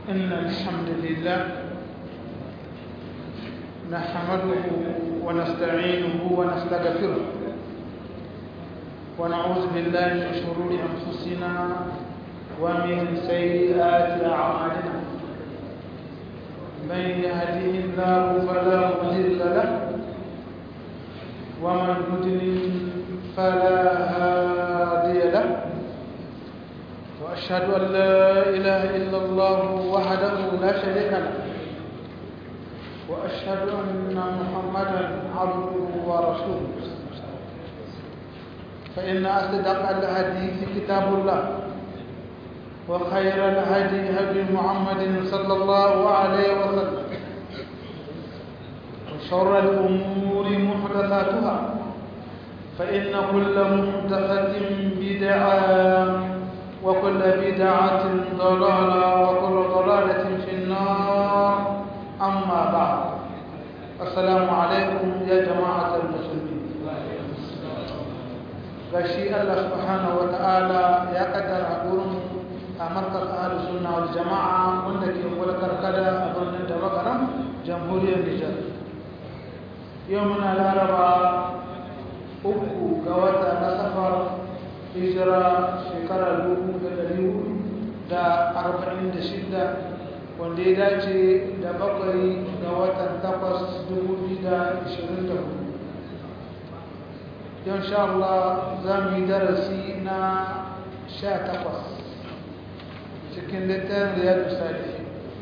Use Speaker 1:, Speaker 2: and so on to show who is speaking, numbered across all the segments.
Speaker 1: إن الحمد لله نحمده ونستعينه ونستغفره ونعوذ بالله من شرور أنفسنا ومن سيئات أعمالنا من يهده الله فلا مضل له ومن يضلل فلا هادي له وأشهد أن لا إله إلا الله وحده لا شريك له وأشهد أن محمدا عبده ورسوله فإن أصدق الحديث كتاب الله وخير الهدي هدي محمد صلى الله عليه وسلم وشر الأمور محدثاتها فإن كل محدثة بدعة وكل بدعة ضلالة وكل ضلالة في النار أما بعد السلام عليكم يا جماعة المسلمين gashi Allah subhanahu wa ta'ala ya kaddara gurin a markar ahlus sunna wal jama'a wanda ke kula karkada a birnin da makaram jamhuriyar Nijar yau muna laraba uku ga wata na safar hijira shekara dubu da dari da arba'in da shida wanda ya dace da bakwai ga watan takwas dubu biyu da ishirin da hudu yau sha Allah za mu yi darasi na sha takwas cikin littafin da ya dusa da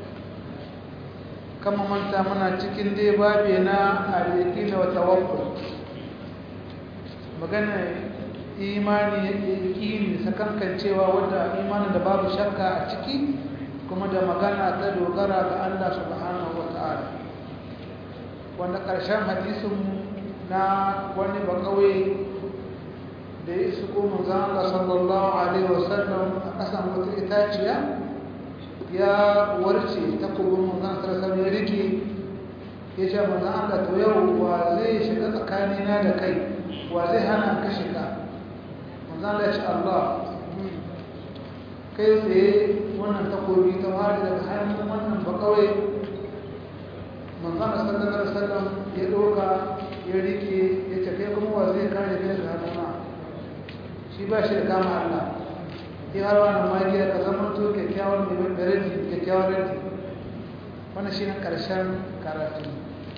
Speaker 1: kama manta muna cikin dai babi na aliki da wata wakil magana imani yaƙini sakankancewa wadda imanin da babu shakka a ciki kuma da magana ta dogara ga Allah subhanahu wata'ala wanda ƙarshen hadisin na wani bakawai da ya isu kuma zan Allah sallallahu alaihi wasallam a ƙasan wata itaciya ya warce ta kubin manzan sarasar ya rike ya ce manzan Allah to yau wa zai shiga tsakanina da kai wa zai hana ka shiga manzala ce Allah kai tsaye wannan takobi ta wari daga hannun wannan bakawai manzala sallallahu alaihi wasallam ya doka ya rike ya ce kai kuma wa zai kare kai daga hannuna shi ba shi da kama Allah ya har wannan magiya ka zama to kyakkyawan mai beredi kyakkyawan beredi wannan shi ne karshen karatu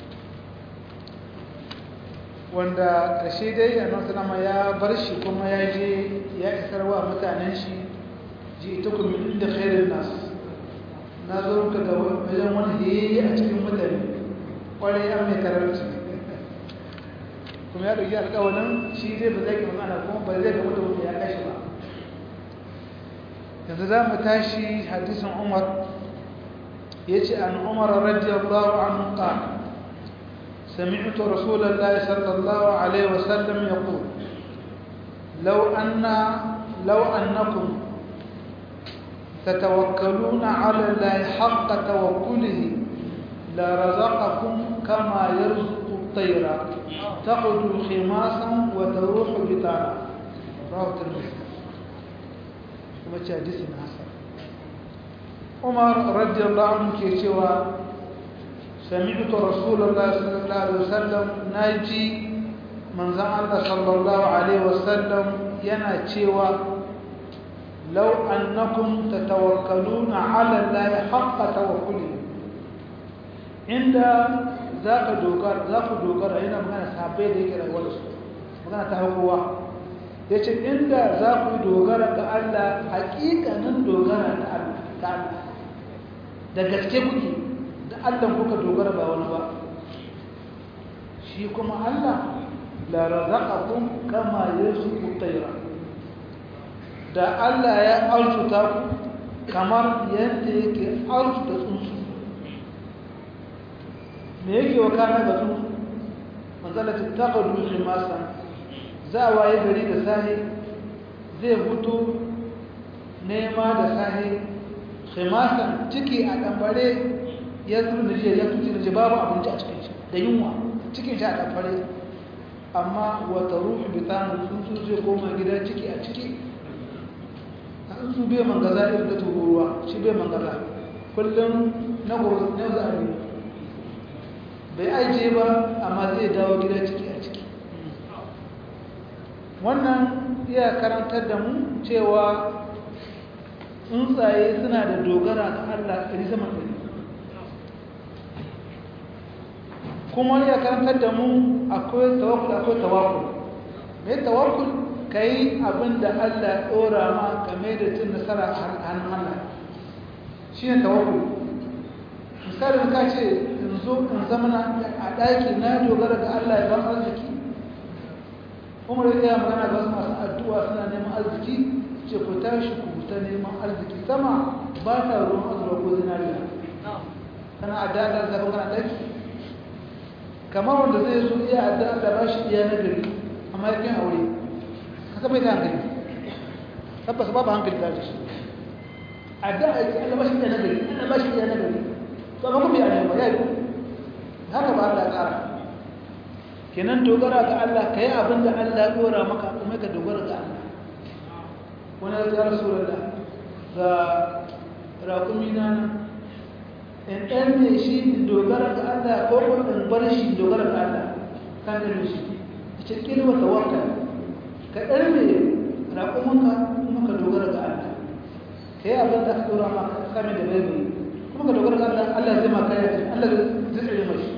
Speaker 1: wanda ƙarshe dai annabi sallama ya bar shi kuma ya je ya isar wa mutanen shi ji ita ku min inda khairin nas na zo ka da wajen wani yayi a cikin mutane kwarai an mai karanci kuma ya ɗauki alƙawarin shi zai ba zai ki magana kuma ba zai ga mutum ya kashi ba yanzu za mu tashi hadisin umar ya ce an umar radiyallahu anhu qala سمعت رسول الله صلى الله عليه وسلم يقول لو أن لو أنكم تتوكلون على الله حق توكله لرزقكم كما يرزق الطير تغدو خماسا وتروح بطانا رواه الترمذي كما حديث حسن عمر رضي الله عنه كيشوا سمعت رسول الله صلى الله عليه وسلم ناجي من زعل صلى الله عليه وسلم ينا cewa لو أنكم تتوكلون على الله حق توكله عند ذاك دوغار ذاك دوغار هنا magana sabai da yake rayuwar su magana ta hakuwa yace inda za ku dogara ga Allah hakikanin dogara ga Allah da gaske kuke da Allah kuka dogara ba wani ba shi kuma Allah la razaqakum kama yarzuqu tayra da Allah ya arzuta ku kamar yadda yake arzuta tsuntsu me yake wa kana da tsuntsu manzala ta taqadu khimasa za waye gari da sahi zai hutu nema da sahi khimasan ciki a dambare ya zuru da jiya ya tuci da babu abinci a cikin shi da yunwa cikin shi a dambare amma wata ruhu bitanu tsuntsu zai koma gida ciki a ciki tsuntsu bai mangaza irin da tururuwa shi bai mangaza kullum na gobe na zaɓe bai ajiye ba amma zai dawo gida ciki a ciki wannan iya karantar da mu cewa tsuntsaye suna da dogara ga Allah ɗari sama ɗari kuma iya karantar da mu akwai tawakul akwai tawakul mai tawakul ka yi abin da Allah ya ɗora ma game da cin nasara a hannun Allah shi ne tawakul misalin ka ce in zo in zama a ɗaki na dogara ga Allah ya ban arziki umar ya magana ga wasu masu addu'a suna neman arziki ce ku tashi ku ta neman arziki sama ba ta ruwan azurwa ko zinariya kana addu'a da zafin kana ɗaki kamar wanda zai zo iya addu'a da ba shi iya nagari amma yakin aure ka saba ita hankali tabbas babu hankali ta shi addu'a ya ce Allah ba shi iya nagari Allah ba shi iya nagari to amma kuma ya ne ba ya yi haka ba Allah ya tsara kenan dogara ga Allah ka yi abin da Allah ya dora maka kuma ka dogara ga Allah wani ya rasu da ga rakumi na in ɗan ne shi in dogara ga Allah ko kuma in bar shi dogara ga Allah kan da shi ce kirwa tawakkal ka ɗan ne rakumanka kuma ka dogara ga Allah ka yi abin da ka dora maka kame da bai kuma ka dogara ga Allah Allah zai maka yaki Allah zai tsare mashi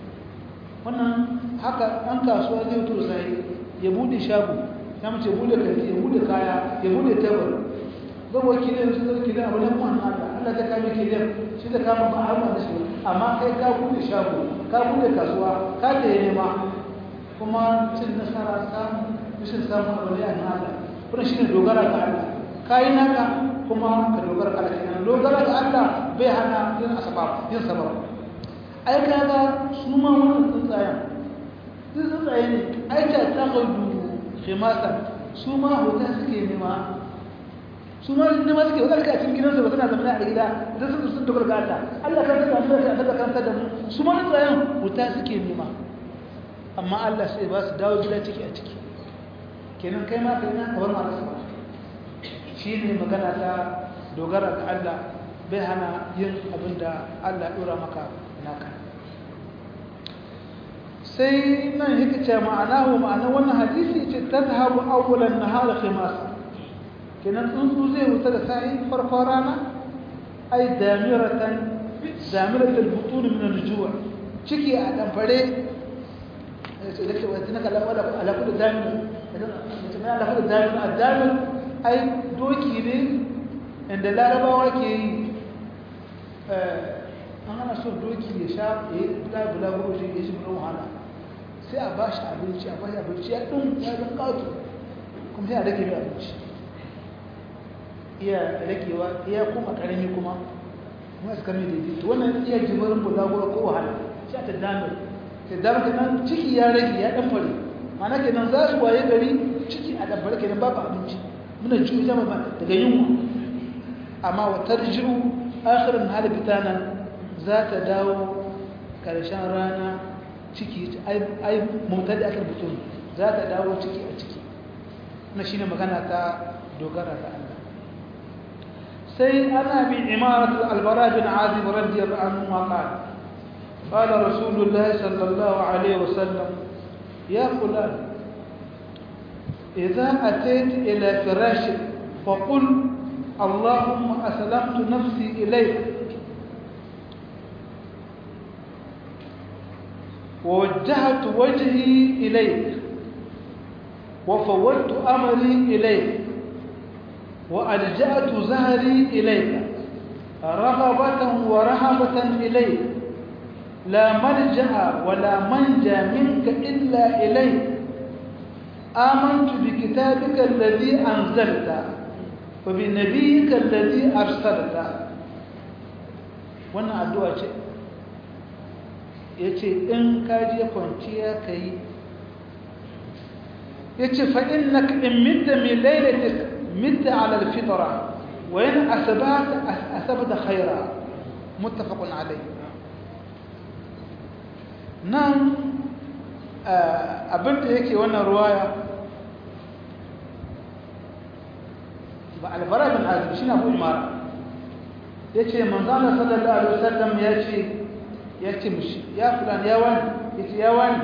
Speaker 1: wannan haka ɗan kasuwa zai wuto sai ya bude shago ya mace bude kanti ya bude kaya ya bude tabar zan waki ne su zai kida abu nan wannan Allah Allah ta kame ke da shi da kama ba har da shi amma kai ka bude shago ka bude kasuwa ka ta yi nema kuma cin nasara samu bishin samu abu ne a nan Allah kuma shi ne dogara ga Allah ka yi naka kuma ka dogara ga Allah kenan dogara ga Allah bai hana yin asbab yin sabab ai kaga su ma wannan tsuntsayen duk tsuntsaye ne ai ta ta gaudu khimasa su ma hoton suke nema su ma nema suke wata suka cikin gidansu ba suna zama a gida idan sun sun dogara ga Allah Allah kan ta da ta da kan ta da mu su ma tsuntsayen hoton suke nema amma Allah sai ba su dawo gida ciki a ciki kenan kai ma kai na kawar ma rasu shi ne magana ta dogara ga Allah bai hana yin abin da Allah ya dora maka naka sai nan yake ce ma'anahu ma'anar wannan hadisi ce tazhabu awwalan nahar khimasa kenan tsuntsu zai wuta da sai farkon rana ai damiratan damiratul butun min al-ju' ciki a damfare sai da ce wata naka lawala ala kullu damir idan mutum ya ala kullu damir ad-damir ai doki ne inda larabawa ke yi an ana so doki ya sha ya yi ta bulaguro shi ya shi bulan wahala sai a ba shi abinci a ba shi abinci ya ɗin ya ɗin ƙato kuma sai a rage mai abinci iya ragewa iya kuma ƙarami kuma kuma su kame daidai to wannan iya jimarin bulaguro ko wahala sai ta damar ta damar kenan ciki ya rage ya ɗan fari mana kenan za su waye gari ciki a ɗan fari kenan babu abinci muna juyi zama ba daga yunwa amma wa tarjiru akhirin hali fitanan za ta dawo ƙarshen rana ciki ai mutane aka rubutu za ta dawo ciki a ciki na shi ne magana ta dogara ga Allah sai ana bi imarat al-albara bin azib radiyallahu anhu ma qala qala rasulullah sallallahu alaihi wasallam ya fulan idza atayt ila firashik faqul اللهم أسلمت نفسي إليك ووجهت وجهي إليك وفوضت أمري إليك وألجأت زهري إليك رغبة ورهبة إليك لا ملجأ ولا منجى منك إلا إليك آمنت بكتابك الذي أنزلت وبنبيك الذي أرسلت وانا أدعى شيء ya ce in kaji kwanciya ka yi ya ce fa'in na in midda mai lailatik midda alal fitara wa yin asabata khaira mutafakun alai nan abinda yake wannan ruwaya ba albara bin azim shi na abu imara yace manzo Allah sallallahu alaihi wasallam yace yace mishi ya fulan ya wani yace ya wani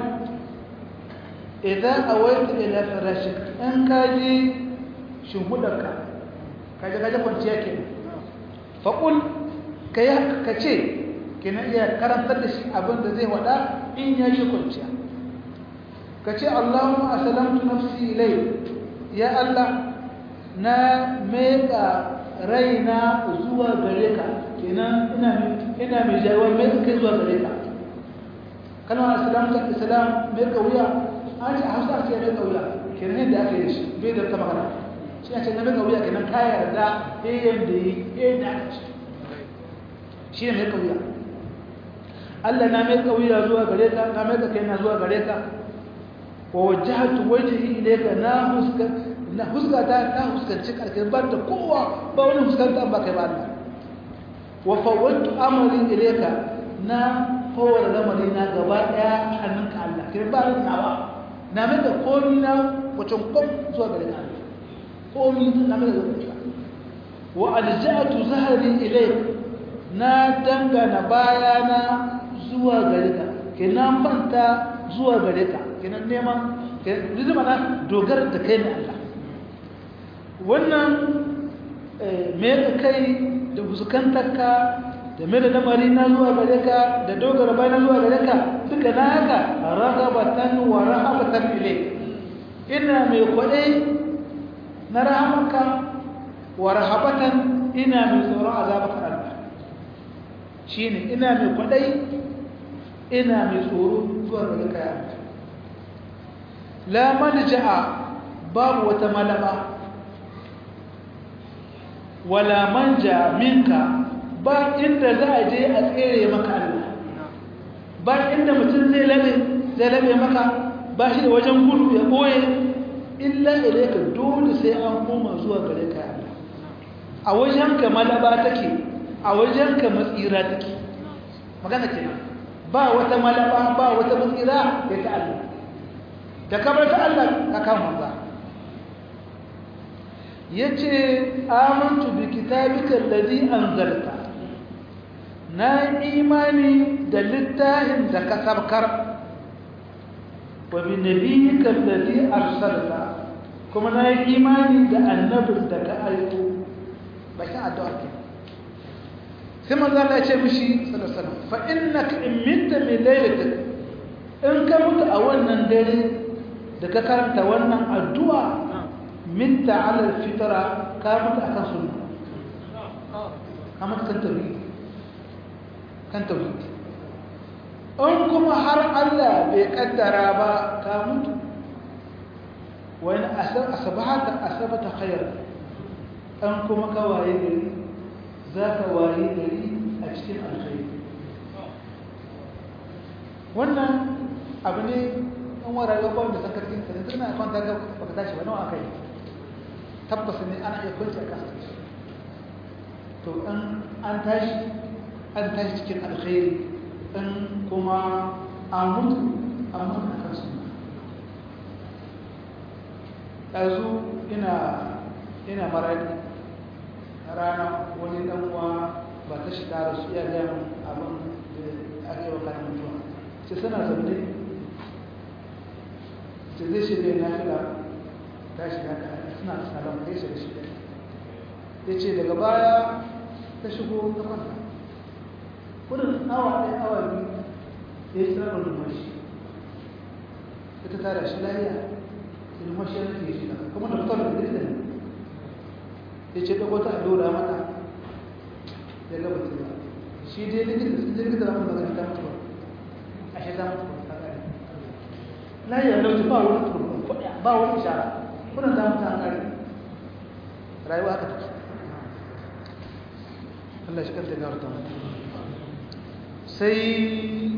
Speaker 1: idan awaita ila firashik in kaji shimhudarka kaje kaje kwanciya ke faqul kai ka ce kina iya karantar da shi abin da zai wada in ya yi kwanciya ka ce Allahumma aslamtu nafsi ilai ya Allah na meka raina zuwa gare ka kenan ina ina mai jawar mai kai zuwa gare ka kalmar aslamtu islam mai kauya an ce hausa ce mai kauya kenan yadda aka yi shi bai da ta magana shi ce na mai kauya kenan ka yarda eh da yi eh da aka ce shi ne mai kauya Allah na mai kauya zuwa gare ka na mai kai na zuwa gare ka wa wajjahtu wajhi ilayka na huska na huska ta ta huskanci karkin ba da kowa ba wani huskanta ba kai ba Allah wa fawwadtu amri ilayka na fawar lamari na gaba daya hannunka Allah kai ba ni na ba na mai da komi na wacin kom zuwa gare ka komi na mai da zuwa wa alja'tu zahri ilayka na dangana bayana zuwa gare ka kenan fanta zuwa gare ka kenan neman rizuma na dogara da kai ne Allah wannan me da kai da fuskantarka da mai da lamari na zuwa gare ka da dogara bai na zuwa gare ka duka na haka ragabatan wa rahabatan ile ina mai kwaɗai na rahamanka wa rahabatan ina mai tsoron azabaka Allah shi ne ina mai kwaɗai ina mai tsoro zuwa gare ka ya la malja'a babu wata malaba wala manja minka ba inda za a je a tsere maka Allah ba inda mutum zai labe zai labe maka ba shi da wajen gudu ya boye illa ilaika dole sai an koma zuwa gare ka Allah a wajenka malaba take a wajenka matsira take magana kenan ba wata malaba ba wata matsira da ta Allah da kamar ta Allah ka kan manza yace amantu bi kitabika alladhi anzalta na imani da littafin da ka sabkar wa bi nabiyyika alladhi arsalta kuma na imani da annabin da ka aiko bakin addu'a ke sai manzo Allah ya ce mishi sallallahu alaihi wasallam fa innaka in mitta min laylatik in ka mutu a wannan dare da ka karanta wannan addu'a minta ala fitara ka mutu akan sunna ka mutu kan tauhid kan tauhid in kuma har Allah bai kaddara ba ka mutu wani asabata asabata khair an kuma ka waye gari za ka waye gari a cikin alkhairi wannan abu ne an wa rayuwa ba da sakarkin ka yanzu na kwanta ga baka tashi ba nawa akai tabbas ne ana iya kwanci a kasa to an an tashi an tashi cikin alkhairi in kuma an mutu an mutu a kansu ɗazu ina ina maradi rana wani ɗan uwa ba ta shiga da su iya gaya abin da aka yi wa kanin mutuwa sai suna zaune sai zai shirya na fila ta shiga ka suna salon kai shiga shiga ya ce daga baya ta shigo ta kwanta kudin awa ɗaya awa biyu ya yi tsarar numashi ita tara shi lahiya sai numashi ya nufi shiga kuma da fitar da dirta ne ya ce ɗago ta allura mata ya gaba ta ba shi dai likita sun je likita zama magana ta mutuwa a shi ta mutuwa ta ƙari lahiya lauci ba wani turba ba wani ishara kuna ta mutu an ƙari rayuwa aka tafi Allah shi kanta gawar ta mutu sai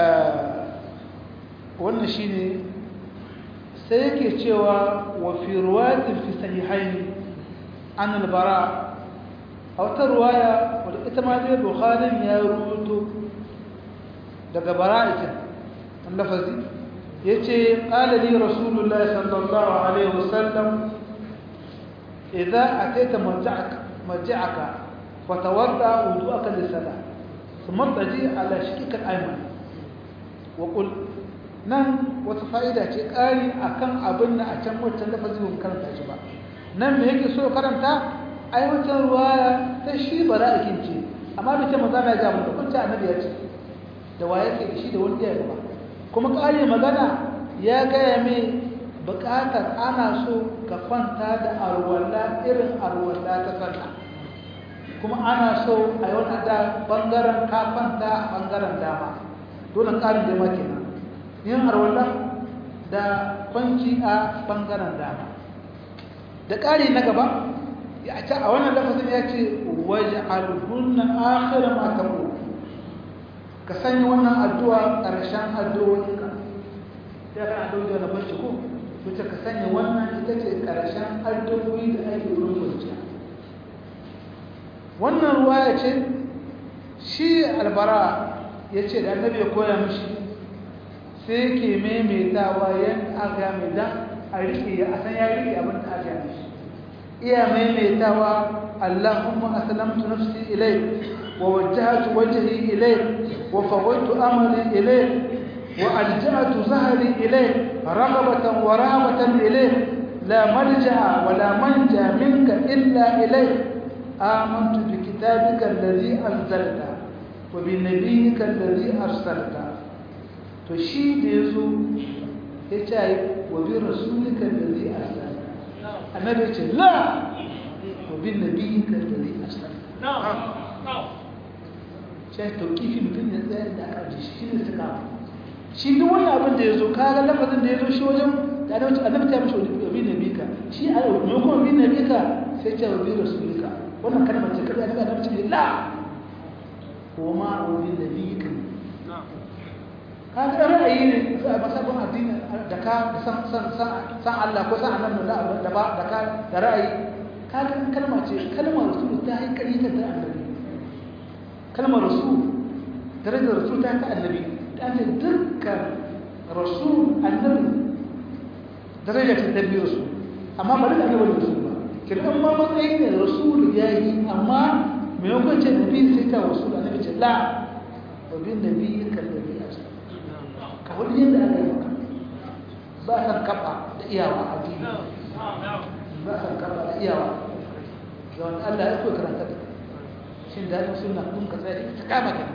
Speaker 1: wannan shi ne sai yake cewa wa fi ruwatin fi sahihaini an albara a wata ruwaya wadda ita ma zai bukharin ya rubuto daga bara'ikin an lafazi ya ce ƙalali rasulullah sallallahu alaihi wasallam idan a taita marji'aka فتوضا وضوءك للصلاه ثم اضطجع على شقك الايمن وقل nan wata fa'ida ce ƙari akan abin da a can wancan lafazi ba karanta shi ba nan me yake so karanta ai wancan ruwaya ta shi bara'akin ce amma bai ce maza mai gamu da kunta annabi ya ce da wa yake da shi da wani ya ba kuma ƙari magana ya gaya mai buƙatar ana so ka kwanta da arwalla irin arwalla ta sallah kuma ana so a yi wani da ɓangaren ka kwanta a ɓangaren dama dole ƙarin da maki nan yin arwalla da kwanci a ɓangaren dama da ƙari na gaba ya ce a wannan lafazin ya ce waje alhunna akhir ma taqul ka sanya wannan addu'a ƙarshen addu'o'inka ya kana addu'o'i da barci ko wuce ka sanya wannan ita ce ƙarshen addu'o'i da ake rubuta wannan ruwa ya ce shi albara ya ce da annabi ya koya mishi sai ke maimaitawa yan aga mai dan a riƙe a san ya riƙe abin da aka mishi iya maimaitawa Allahumma aslamtu nafsi ilayk wa wajjahtu wajhi ilayk wa fawwadtu amri ilayk wa alja'tu zahri ilayk raghabatan wa rahabatan ilayk la malja'a wa la manja minka illa ilayk amantu bi kitabika alladhi anzalta wa bi nabiyyika alladhi arsalta to shi da yazo ya ce wa bi rasulika alladhi arsalta annabi ce la wa bin nabiyyika alladhi arsalta sai tauqifi mutum ya tsaya da aka ji shi ne suka shi duk wani abin da yazo kaga lafazin da yazo shi wajen da annabi annabi ta mishi wa bin nabiyyika shi a me kuma bin nabiyyika sai ce wa bin rasulika wannan kalmar ce kada annabi annabi ce la ko ma wa bin nabiyyika kaga ra'ayi ne a masabin addini da ka san san san Allah ko san annabi da da ba da ka da ra'ayi kaga kalma ce kalmar rasul ta yi kari ta annabi kalmar rasul darajar rasul ta ta annabi ta ce dukkan rasul annabi darajar ta tabi rasul amma ba da annabi rasul ba kin amma matsayin ne rasul yayi amma me yau ce nabi sai ta rasul annabi ce la wa bin nabi kallabi asal ka wani yadda aka yi maka ba san kafa da iyawa a dini ba san kafa da iyawa ga wani Allah ya koyi karanta da shin da suna kun ka tsaye ta kama ka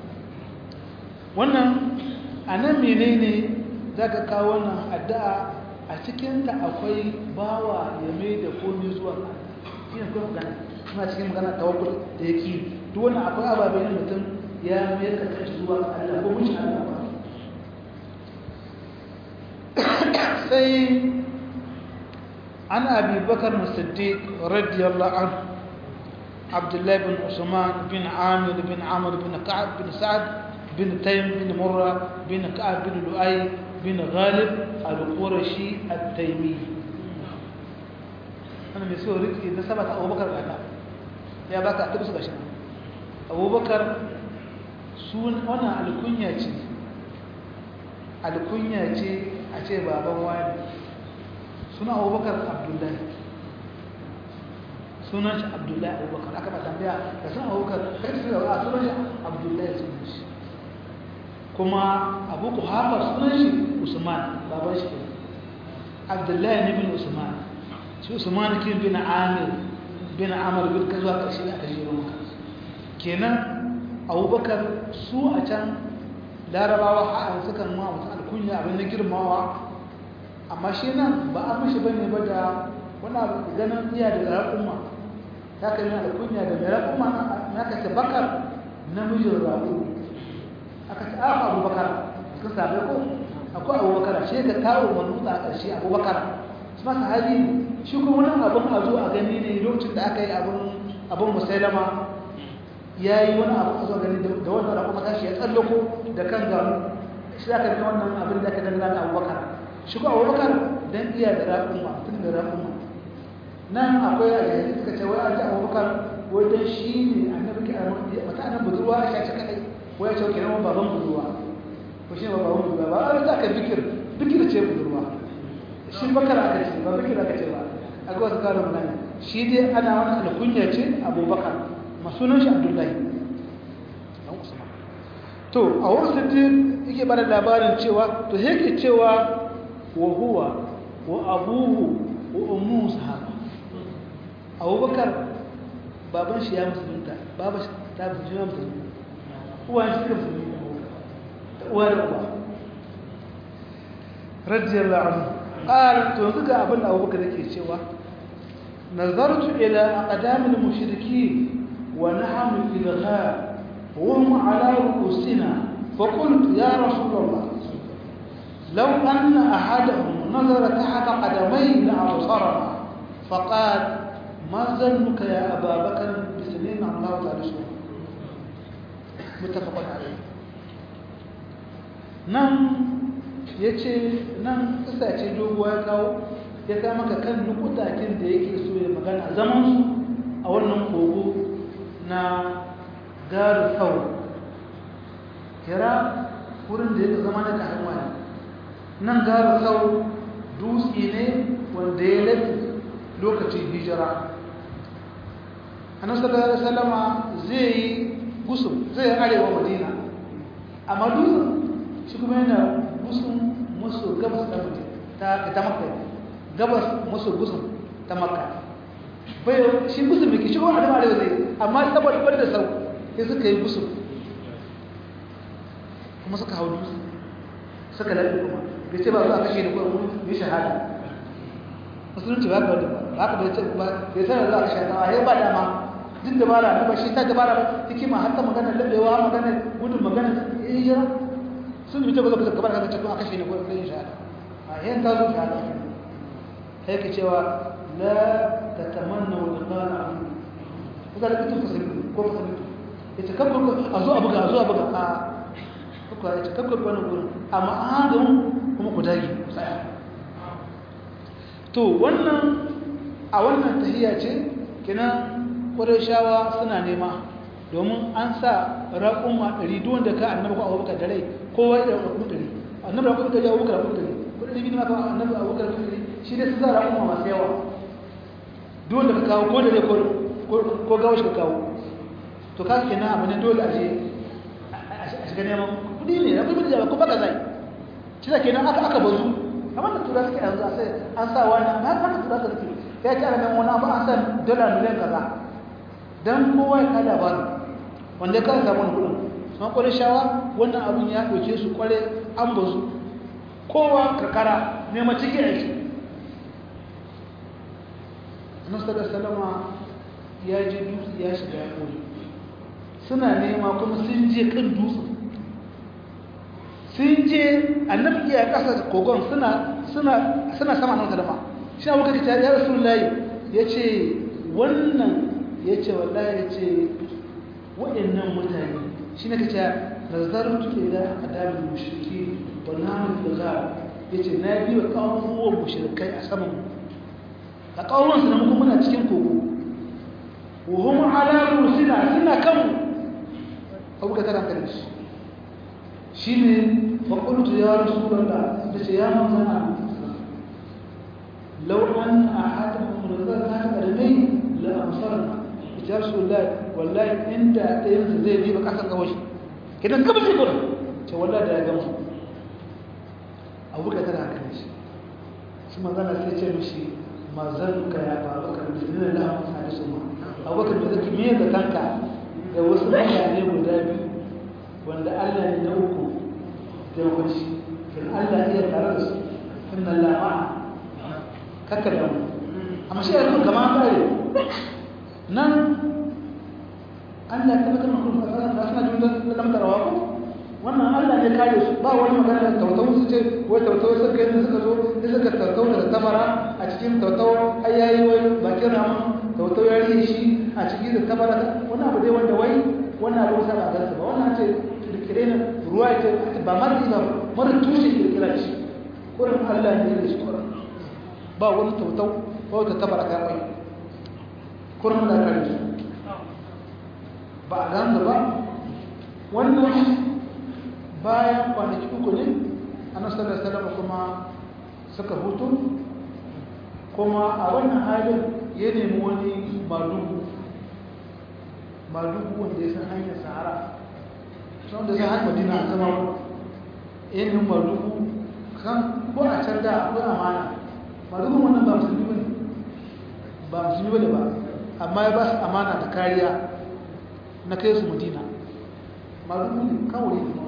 Speaker 1: wannan a nan menene za ka kawo wannan addu'a a cikinta akwai bawa ya mai da komi zuwa shi ne kuma magana suna cikin magana tawakkul da yake duk wannan akwai ababen mutum ya mai da kai zuwa Allah ko mun Allah ba sai an abi bakar musaddiq radiyallahu anhu abdullahi bin usman bin amir bin amr bin ka'ab bin sa'ad bin taym bin murra bin ka'ab bin lu'ay bin ghalib al-qurashi at-taymi ana mai so riki da sabata abubakar gata ya baka ta bisa gashi abubakar sun wannan alkunya ce alkunya ce a ce baban wani suna abubakar abdullahi sunan shi abdullahi abubakar aka ba tambaya da sun abubakar kai su da sunan shi abdullahi sunan shi kuma abu ku hafa sunan shi usman baban shi abdullahi ne bin usman shi usman ke bin amir bin amir bin ka zuwa ƙarshe aka jiro maka kenan abubakar su a can larabawa ha'an sukan ma mutum alkunya abin na girmawa amma shi nan ba an mishi bane ba da wani abu ganin iya da raƙuma ta kai yana alkunya da mai raƙuma na ka ce bakar namijin raƙu aka ce aka abubakar sun sabai ko akwai abubakar shi ka kawo manuta a ƙarshe abubakar su masa hali shi kuma wani abin a zo a gani ne lokacin da aka yi abin musailama ya yi wani abu a zo gani da wannan raƙuma tashi ya tsallako da kan gamu shi aka rika wannan abin da aka dangana da abubakar shi ko abubakar don iya da raƙuma tun da raƙuma nan akwai a yanzu suka ce wai an ji abubakar wai don shi ne annabi ke mata annan budurwa a shaci kadai wai ya ce kenan baban budurwa ko shi ne baban budurwa ba a za ka bikir bikir ce budurwa shi bakar aka ce ba bikir aka ce ba a ga wasu karin nan shi dai ana wani alkunya ce abubakar masunan shi abdullahi to a wasu yake bada labarin cewa to yake cewa wa huwa wa abuhu wa ummu sahaba abubakar baban shi ya musulunta baban shi ta musulunta uwan shi suka musulunta da uwa da uwa radiyallahu anhu qala to yanzu ga abin da abubakar yake cewa nazartu ila aqdamil mushrikeen wa nahnu fi dhakhar وهم على رؤوسنا فقلت يا رسول الله لو أن أحدهم نظر تحت قدمي لأبصرنا فقال ما ظنك يا أبا بكر بسنين الله تعالى شهور متفق عليه nan ya ce nan ƙasa ce doguwa ya kawo ya kama ka kan nukutakin da yake so ya magana zaman a wannan kogo na garu kawo kira wurin da yake zama na kayan wani nan garu kawo dutse ne wanda ya lafi lokacin hijira annabi sallallahu alaihi wasallama zai yi gusum zai arewa madina amma dutsen shi kuma yana gusum maso gabas da ta ta makka gabas maso gusum ta makka bai shi gusum yake shi ko arewa arewa zai amma saboda bar da sau sai suka yi gusum kuma suka hau dutse suka lalle kuma bai ce ba su a kashe da kuma yi shahada musulunci ba ka wadda ba haka bai ce ba bai sanar za a kashe ta a ba dama duk dabara na ba shi ta dabara ba hikima har ta magana labewa magana gudun magana hijira sun yi tabbata kusa gabar kasa cikin a kashe ne ko yin shahada a yin ta zo shahada sai ka cewa la ta tamanna wa liqa'a abu kuka da kitin fasali ko fasali ita kabbar a zo a buga a zo a buga a kuka ita kabbar wani gurin amma an haɗa kuma ku dage tsaya to wannan a wannan tahiyya ce kenan shawa suna nema domin an sa raƙumma ɗari duk wanda ka annabi ko abubakar da rai kowa ya raƙumma ɗari annabi raƙumma ɗari abubakar raƙumma ɗari kuɗin ɗari biyu ma kawai annabi abubakar raƙumma ɗari shi dai su sa raƙumma masu yawa duk wanda ka kawo ko da rai ko gawashi ka kawo to ka ke na abu ne dole a je a shiga neman kuɗi ne na kuɗi da ko baka zai shi da kenan aka aka bazu kamar da tura suke yanzu a sai an sa wani ba haka tura suke ya ce ana nan wani abu an sa dala miliyan kaza dan kowa ya kada ba wanda ka samu wani kudin sun kwarai shawa wannan abin ya ɗauke su kwarai an bazu kowa karkara nema cikin aiki nasarar salama ya je dutse ya shiga ya kone suna nema kuma sun je kan dutse sun je annabi iya ƙasa kogon suna sama nan salama shi abu kake ya rasu layi ya ce wannan ya ce wallahi ya ce waɗannan mutane shi na kace nazartu ila adabil mushriki wa namu da ya ce na biyo ƙawon mushrikai a saman a ƙawon su na muku muna cikin kogo wa hum ala rusina suna kan abu ka tara kan shi shine fa qultu ya rasulullah da ce ya manzana law an ahadahum nazara ta kadamai la amsarna ya rasulullah wallahi inda ɗayan su zai riba ƙasar kawai kidan gaba sai gurin ce wallahi da ya gamu abu ka tara kan shi su manzana sai ce mishi ma zannuka ya baba ka bismillah la amsa da suma abubakar da zaki me da kanka da wasu mutane guda biyu wanda Allah ne na uku da wuce kin Allah iya tare da su inna Allah ma'a kakka da mu amma shi yanzu kama kare nan Allah ya tabbatar maka kuma sanan da suna jin da lamar rawa ko wannan Allah ne kare su ba wani magana da tautau su ce wai tautau suka yi suka zo sai suka tautau da tabara a cikin tautau ai yayi wai bakin ramin tautau ya riye shi a cikin da tabara wannan abu dai wanda wai wannan abu sa ba gansa ba wannan ce kirkire ne ruwa ce ba ma da ba mara tushe kirkira shi kurin Allah ne da shi kurin ba wani tautau ba wata tabara ka wai kurin da kare su ba a gansa ba wannan bayan kwanaki uku ne annabi sallallahu alaihi wasallam kuma suka hutu kuma a wannan halin ya nemi wani madugu maluku wanda ya san hanyar sahara sun da san hanyar madina a zama yin maluku kan ko a can da akwai amana maluku wannan ba musulmi ba ne ba musulmi ba ne ba amma ya ba su amana da kariya na kai su madina maluku ne kawai ne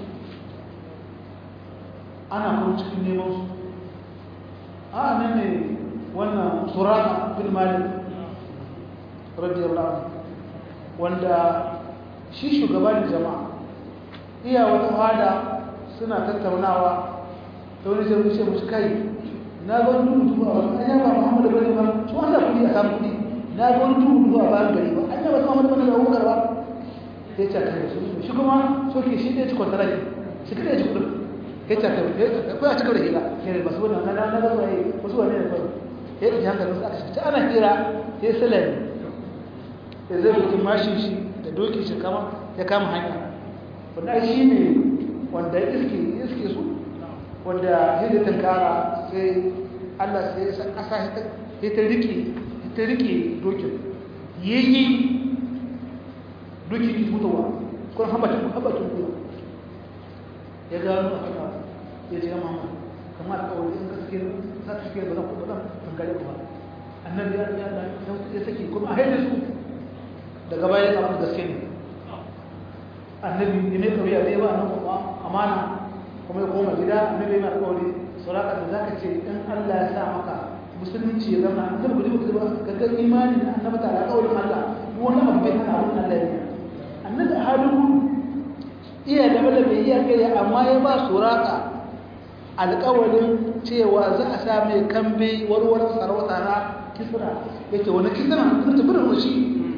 Speaker 1: ana kuma cikin neman su a nan ne wannan suraka bin malik radiyallahu anhu wanda shi shugaban jama'a iya wata hada suna tattaunawa ta wani sai wuce musu kai na ga wani dubu a wani an ba muhammadu bane ba su wanda kudi a samu kudi na ga wani dubu a bayan gari ba an yaba su muhammadu bane da abubakar ba ya ce kai su shi kuma soke shi ɗaya ci kwantara ne shi kaɗai ci kudin ya ce kai ko ya ci gaba da hila ne ba su wani na na ga wani wasu wani ne kawai ya ɗauki hankalin su aka shi ana hira ya yi salami ya zai buki mashin shi da doki shi kama ya kama hanya wanda shi ne wanda iske iske su wanda ya da tankara sai Allah sai ya san ƙasa ya ta rike ta rike dokin yayi doki ki mutuwa kun habatun habatun ku ya gano haka ya ce mama kamar kawai in gaske za ta shige ba zan ba zan tangare ku ba annabi ya ya saki kuma a haida su daga baya ya samu gaske ne annabi ne mai kauya da yawa nan kuma amana kuma ya koma gida annabi yana alƙawari sauraka da zaka ce in Allah ya sa maka musulunci ya zama annabi gudu gudu ba ka ga imani na annabi ta alƙawarin Allah duk wani abu bai hana abin Allah ya annabi halin iya da bala bai iya kai amma ya ba suraka alƙawarin cewa za a sa mai kambe warwar sarauta na kisra yake wani kisra sun tafi da shi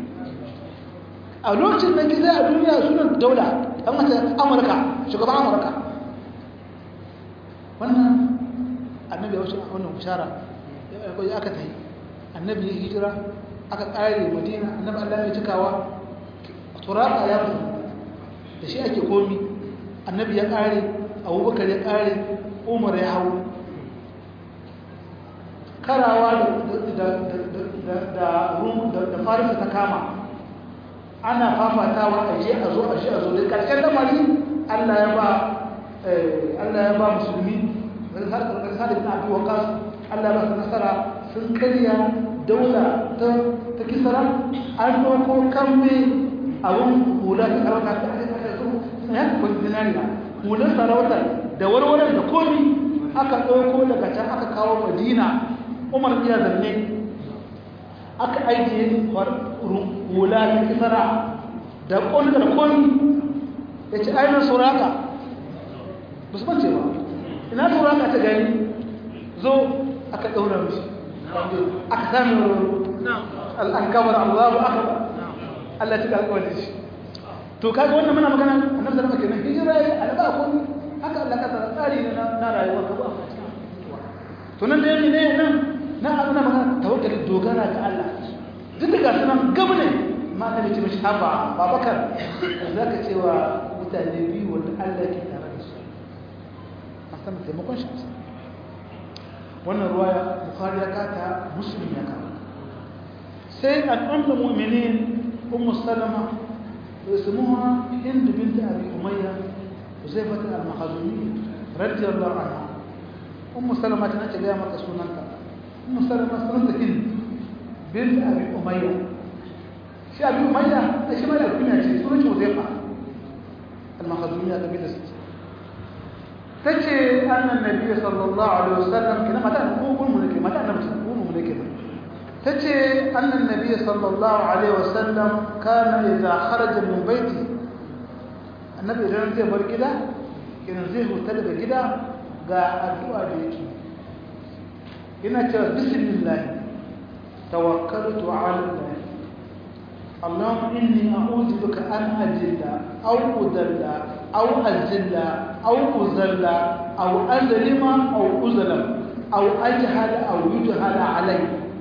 Speaker 1: a lokacin da kisa a duniya sunan daula an mace amurka shugaban amurka wannan annabi ya wuce wannan bishara ya aka ta yi annabi ya hijira aka ƙare madina annabi allah ya cikawa turaka ya mutu da shi ake komi annabi ya ƙare abubakar ya ƙare umar ya hau karawa da farisa ta kama ana fafatawa a je a zo a je a zo da ƙarshen lamari Allah ya ba Allah ya ba musulmi wani sarkar sadi bin abi waqas Allah ya ba su nasara sun karya daula ta ta kisara an doko kambe abun hula ta sarauta ta aka su ya kun dinariya hular sarauta da warwarar da komi aka ɗauko daga can aka kawo madina umar iya zanne aka ajiye hula ta kisara da ƙwallo da ƙwallo ya ce ainihin sauraka ba su bance ba ina sauraka ta gani zo aka ɗaura mishi aka sami al'ankabar allahu aka ba allah ta ƙarƙawar shi to kaga wannan muna magana annabi sallama kenan hijira ya alaba ko haka allah ka tsara tsari ne na rayuwa ka ba to nan da yake ne nan na abuna magana tawakkali dogara ga allah duk da gasu nan gaba ne ma na mace mashi haba babakar za ka cewa mutane biyu wanda allah ke tare da su a san taimakon shi wannan ruwa ya bukari ya kata musulun ya kata sai al'ummar mu'minin ummu salama اسمها هند بنت أبي أمية حذيفة المخزومية رضي الله عنها أم سلمة تنأتي لها مكة سننتا أم سلمة سننتا هند بنت أبي أمية shi abin umayya da shi mai alkunya ce sunan shi huzaifa al-makhazumiyya kabila ست tace annan nabi sallallahu alaihi wasallam kina mata ko kun mun ke mata annabi ko mun ke tace annan nabi sallallahu alaihi wasallam kana idza kharaja min baiti annabi idan zai bar gida kina zai huta daga gida ga addu'a da yake ina cewa bismillah tawakkaltu ala allah اللهم إني أعوذ بك أن أجل أو أذل أو أجل أو أذل أو أظلم أو أظلم أو أجهل أو يجهل علي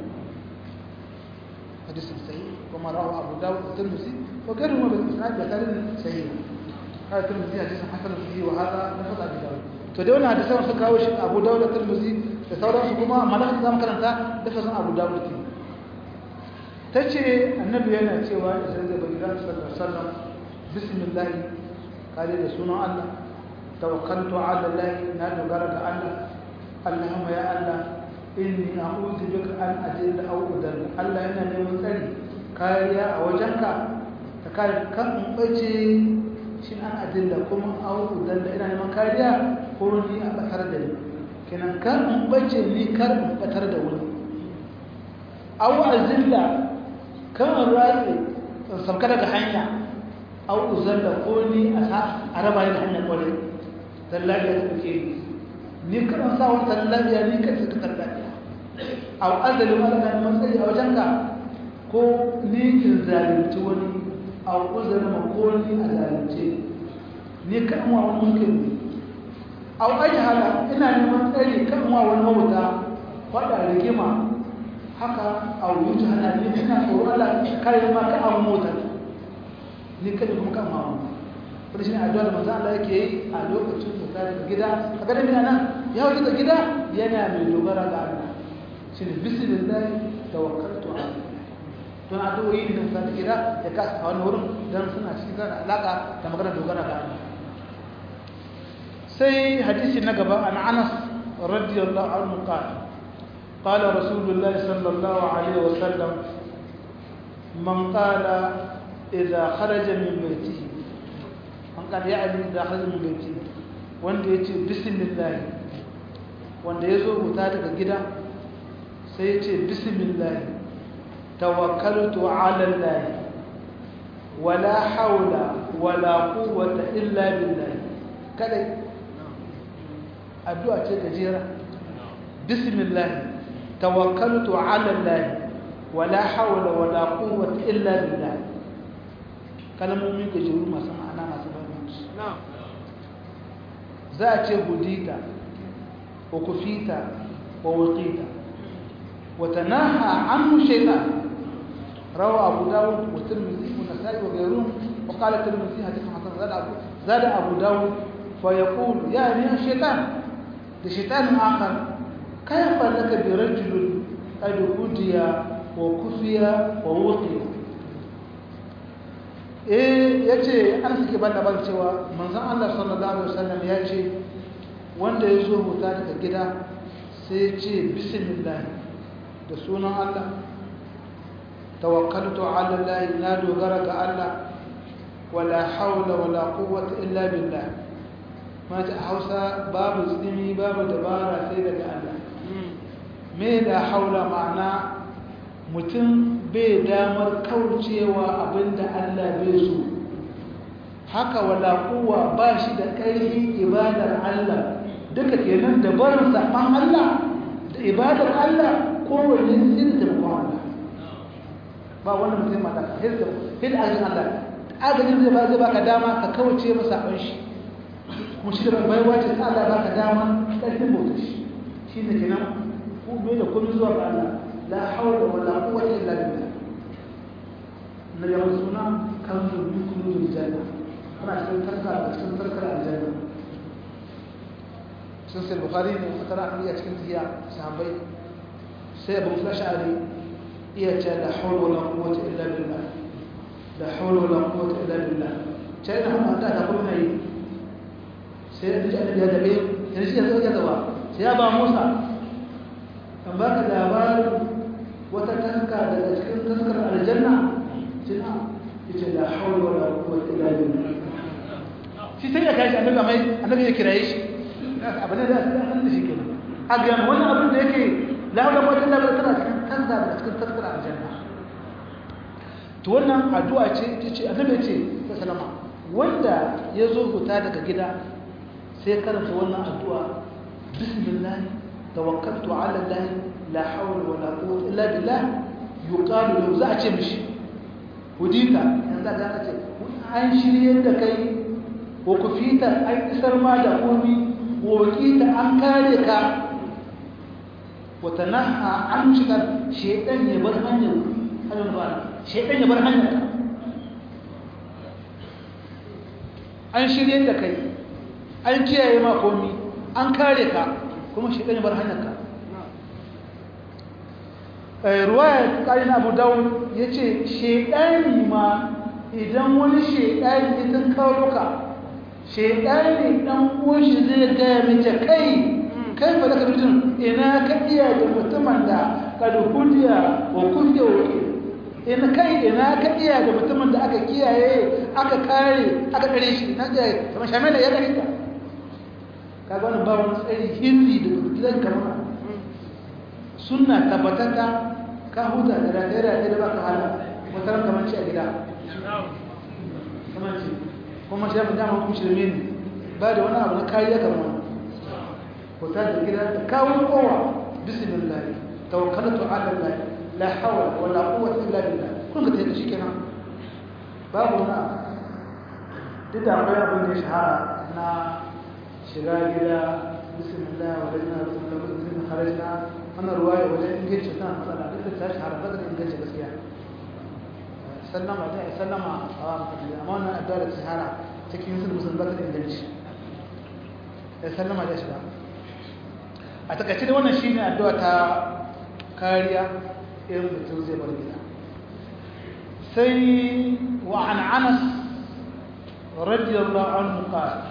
Speaker 1: حديث صحيح وما رواه أبو داود والترمذي وغيرهما بالإسناد بخارج صحيح هذا الترمذي حديث حسن فيه وهذا لفظ أبي داود to da wannan hadisan suka kawo shi Abu Dawud da Tirmidhi da sauransu kuma malaka zamu karanta lafazin Abu Dawud ke ta ce annabi yana cewa da sai zai bari ran sallar sallar bismillah kare da sunan Allah tawakkaltu ala Allah na dogara ga Allah Allahumma ya Allah inni a'udhu bika an ajilla aw udalla Allah yana neman tsari kariya a wajenka ta kare kan in bace shi an ajilla kuma aw udalla ina neman kariya ko ni a batar da ni kenan kan in bace ni kar in batar da wani aw azilla kan ratsi sauka daga hanya aw uzalla ko ni a raba ni da hanyar kwarai dan lafiya ta ke ni kan sa wani dan lafiya ni kan ta dan lafiya aw azali ma da matsayi a wajenka ko ni in zalunci wani aw uzalla ma ko ni a zalunce ni kan wa wani mulkin aw ajhala ina neman tsari kan wa wani mawuta fada rigima haka a wuce hana ne ina tsoro Allah kare ma ka abu mota ni kada kuma kan mamu wani shi ne addu'a da manzo Allah yake yi a lokacin da kare daga gida a garin mina nan ya wuce daga gida yana mai dogara ga Allah shi ne bismillah tawakkaltu ala don addu'o'i ne da gida ya kasa a wani wurin dan suna cikin da alaka da magana dogara ga Allah sai hadisi na gaba an Anas radiyallahu anhu qala قال رسول الله صلى الله عليه وسلم من قال إذا خرج من بيته من قال يعني إذا خرج من بيته wanda ya ce bismillah wanda ya zo wuta daga gida sai ya ce bismillah tawakkaltu ala Allah wala haula wala quwwata illa billah kadai addu'a ce gajera bismillah توكلت على الله ولا حول ولا قوة إلا بالله kalmomin gajeru masu ma'ana masu bambanci za a ce hudita wa kufita wa wakita wa tanaha anhu shaytan rawa abu dawud wa tirmidhi wa nasa'i wa ghayrun wa qala tirmidhi hadith hasan zada abu zada abu dawud fa yaqul ya ni shaytan da shaytan akhar كيف لك برجل قد هدي وكفي ووقي eh yace an suke bada ban cewa manzon Allah sallallahu alaihi wasallam ya ce wanda ya zo huta daga gida sai ya ce bismillah da sunan Allah tawakkaltu ala Allah na dogara ga Allah wala hawla wala quwwata illa billah mata Hausa babu tsimi babu dabara sai daga Allah me da haula ma'ana mutum bai damar kaucewa abinda Allah bai so haka wala kuwa ba shi da ƙarfin ibadar Allah duka kenan da barin saɓan Allah da ibadar Allah kowane sin taimakon Allah ba wani mutum mata hil ajin Allah agajin zai ba zai baka dama ka kauce masa saɓan shi kuma shi da baiwa ce ta Allah baka dama ƙarfin bautar shi shi ne kenan komai da komai zuwa ga Allah la hawla wala quwwata illa billah na yau suna kanzu min kunuzul janna ana cikin tarka da cikin tarkar aljanna sun sai bukhari ne wata ra'ayi a cikin tiya sahabbai sai abu flashari iya ce la hawla wala quwwata illa billah la hawla wala quwwata illa billah sai da hannun da ta kuma yi sai da ya dabe yanzu ya zo ya zaba sai ya ba Musa an ba ka labarin wata taska daga cikin taskar aljanna jina ita la hawla wala quwwata illa billah shi sai ya kashi annabi mai annabi ya kiraye shi abin da zai san da shi kenan a ga wannan abin da yake la hawla wala quwwata illa billah tana cikin taska daga cikin taskar aljanna to wannan addu'a ce ita ce annabi ce sallama wanda ya zo fita daga gida sai karanta wannan addu'a bismillah توكلت على الله لا حول ولا قوة إلا بالله يقال له زعت مشي وديتا يعني ذاك ce an shirye da kai wa kufita an isar ma da komi wa wakita an kare ka wa tanaha an shiga shedan ya bar hanyar hanyar ba shedan ya bar hanyar an shirye da kai an kiyaye ma komi an kare ka kuma shi ɗaya bar hanyarka ruwaya ƙari na abu dawud ya ce shaidani ma idan wani shaidani idan karuka shaidani ɗan uwanshi zai gaya mace kai kai fa daga mutum ina ka iya da mutumin da kadukudiya wa kudiya wa ina kai ina ka iya da mutumin da aka kiyaye aka kare aka kare shi na ga kamar shamela ya gari ta kaga wannan ba wani tsari hindi da gidan kamar sunna tabbatata ka huta da rataye da baka hala wata kamar ci a gida kamar ci kuma shi ya dama kuma shirme ne ba da wani abu na kariya kamar huta da gida da kawo kowa bismillah tawakkaltu ala allah la hawla wala quwwata illa billah kun ga tayi shi kenan babu wani abu duk da akwai abin da ya shahara na shiga gida bismillah wa lana bismillah bismillah kharajna wannan ruwaya wajen inganci tana matsala duk da ta shahara ba da inganci gaskiya sallama da sallama a wa mutane amma wannan addu'a da shahara cikin sun musulun ba da inganci ya sallama da shiga a takaice da wannan shine addu'a ta kariya irin mutum zai bar gida sai wa an anas radiyallahu anhu qala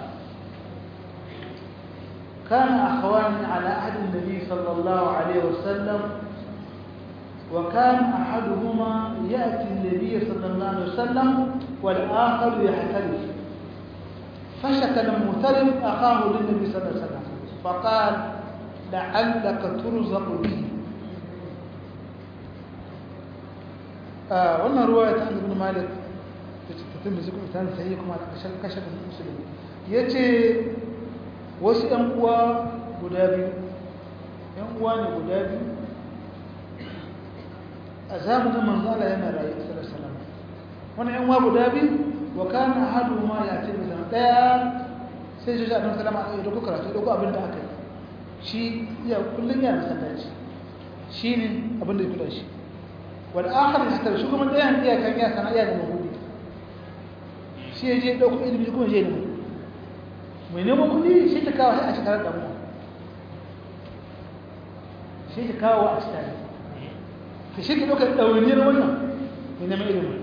Speaker 1: كان أخوان على عهد النبي صلى الله عليه وسلم وكان أحدهما يأتي النبي صلى الله عليه وسلم والآخر يحترف فشكى المغترف أخاه للنبي صلى الله عليه وسلم فقال لعلك ترزق به آه وانا رواية عن ابن مالك تتم ذكر ثاني سيكم على كشف المسلم يتي wasu ‘yan uwa guda biyu ‘yan uwa ne guda biyu a zamanin manzala yana rayu a salam wani ‘yan uwa guda biyu wa kana hadu ma ya ce da zama ɗaya sai shi shaɗin salama a ɗauko karatu ɗauko abin da aka yi shi iya kullum yana masallaci shi ne abin da ya kula shi wani akar da shi kuma ɗayan iyakan ya sana iya da mahudi shi ya je ɗauko ilimi kuma je ne mai neman kudi shi ta kawo a shekarar damuwa shi ta kawo a shekarar ta shi ta ɗaukar ɗauniyar wannan mai neman ilimin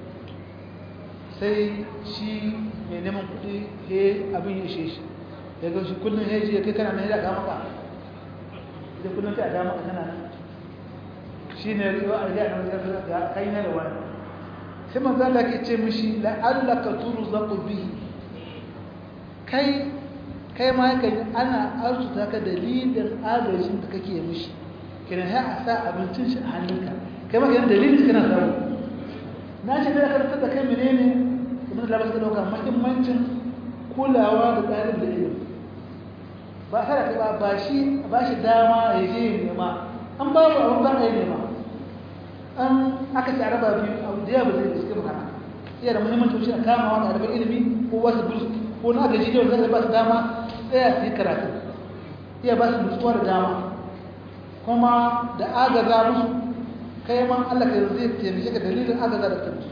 Speaker 1: sai shi mai neman kudi ya abin ya ishe shi ya ga shi kullum ya ji ya kai kana na ya ga maka da kullum ta ga maka tana nan shi ne riwa a riga na wajen ga kai na da wani sai manzo Allah ke ce mishi la'allaka turzaqu bihi kai kai ma yakan ana arzuta ka dalilin agajin da kake mishi kiran sai a sa abincin shi a hannunka kai ma kiran dalilin kana samu na ce da karanta da kai menene kuma da labar dauka muhimmancin kulawa da tsarin da ilimi ba kada kai ba ba shi ba shi dama ya je ya nema an babu abin ba a yi nema an aka ci araba biyu abu da yawa ba zai suke magana iya da muhimmanci shi a kamawa da arabar ilimi ko wasu bursu ko na gaji da wanda ba su dama tsaya su yi karatu iya ba su nutsuwa da dama kuma da agaza musu kai ma Allah ka zai taimake ka dalilin agaza da kansu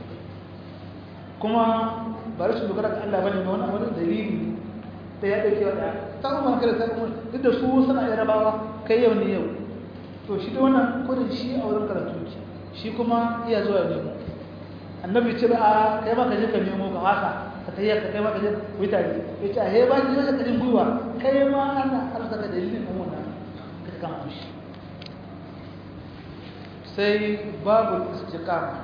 Speaker 1: kuma ba rashin dogara ga Allah bane wani wani dalili da ya dauke wada ta umar kada ta umar duk da su suna yarabawa kai yau ne yau to shi da wannan kodin shi a wurin karatu shi kuma iya zuwa nemo annabi ce ba a kai ma ka je ka nemo ka wasa ka tayyar ka kai ma ka je wuta ne ya ce a he ba ki ka jin gwiwa kai ma ana arsa ka dalilin ɗan wannan ka kama shi sai babu istiqama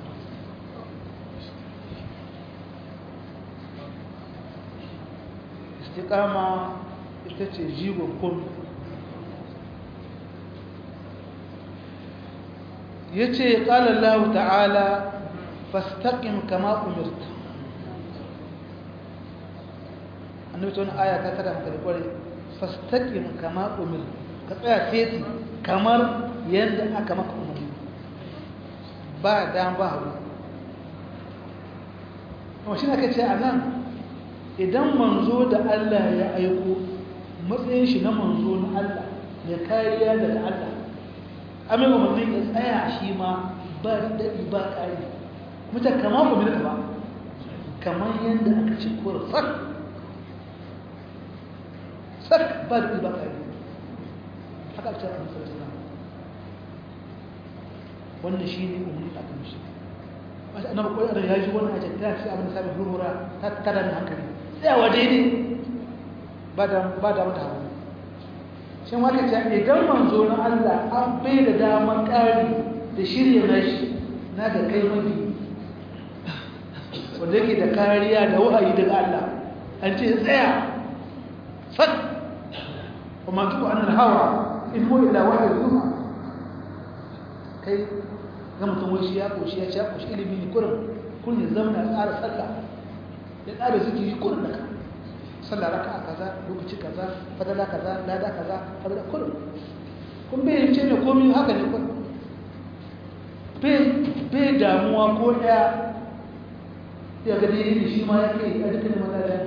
Speaker 1: istiqama ita ce jigon kun ya ce ƙalallahu ta'ala fastaqim kama umirta annabi ta wani aya ta kada maka da kware fastaqim kama umir ka tsaya feti kamar yadda aka maka umarni ba dan ba hagu kuma shi aka ce a nan idan manzo da Allah ya aiko matsayin shi na manzo na Allah ya kariya daga Allah amin umarni ya tsaya shi ma ba daɗi ba ƙari mutan kama umarni ba kamar yadda aka ce kura sak sak ba daɗi ba ƙari haka ce a musulun wannan shine umarni da aka mishi annabi ko da ya ji wannan ajin ta ce abin da sabai hurhura ta tada da hankali tsayawa daidai ba da ba da mata hawa shin waka ce idan manzo na Allah an bai da damar ƙari da shirya nashi na da kai mafi wanda yake da kariya da wahayi daga Allah an ce tsaya sak kuma tuku an hawa in huwa illa wahyi yuha kai ga mutum wai shi ya koshi ya sha koshi ilimi ne kurin kun ya zama na tsara sallah ya tsara zikiri kurin da ka sallah raka kaza lokaci kaza fadala kaza lada kaza fadala kurin kun bai ce ne komai haka ne kurin bai damuwa ko ɗaya ya ga dai shi ma ya kai a dukkan madada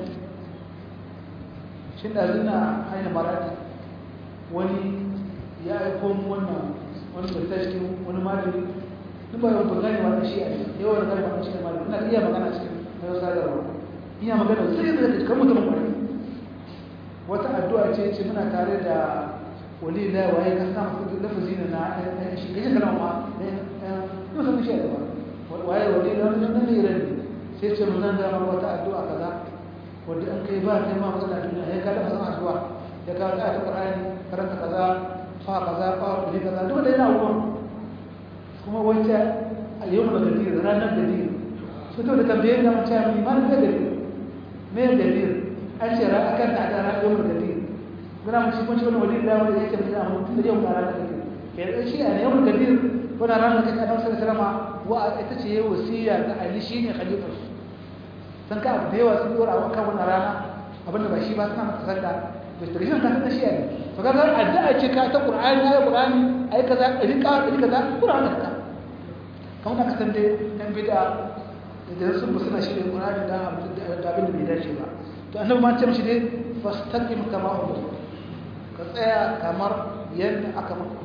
Speaker 1: shi da zina hanyar marati wani ya aiko mu wannan wani da cikin wani malami duk ba yau burgani ba shi a yawan da ba shi malami ina iya magana cikin na sadarwa iya magana sai da kake kan mutum kwari wata addu'a ce ce muna tare da wali la waye ka sa masa lafazi na na shi kaje kalma ma ne mutum shi da ba waye wali la nan ne ran sai ce mun zan ga wata addu'a kaza wanda an kai ba kai ma matsala duniya ya kada masa addu'a ya kawo ta Qur'ani karanta kaza fa kaza fa ne kaza duk da yana wurin kuma wacce a yau da gadir ranar gadir su to da tambaye da mace mai man da gadir me gadir an ce ra akan da da ranar yau da gadir guna mu shi kun shi wani wali da wanda yake da mu tun da yau da ranar gadir ke shi a yau da gadir wannan ranar da kake annabi sallallahu alaihi wa ita ce yayi wasiya ga Ali shine khalifar san ka abu da yawa sun dora wa kan wannan rana abinda ba shi ba suna mata sanda da tarihin ka ta shi ne to kaga addu'a ce ka ta Qur'ani ayi Qur'ani ayi kaza rika rika kaza Qur'ani ka kamar da ka san dai dan bid'a da sun ba suna shirye Qur'ani da da abin da bai dace ba to annabi ma ce mishi dai fastaqim kama umar ka tsaya kamar yadda aka maka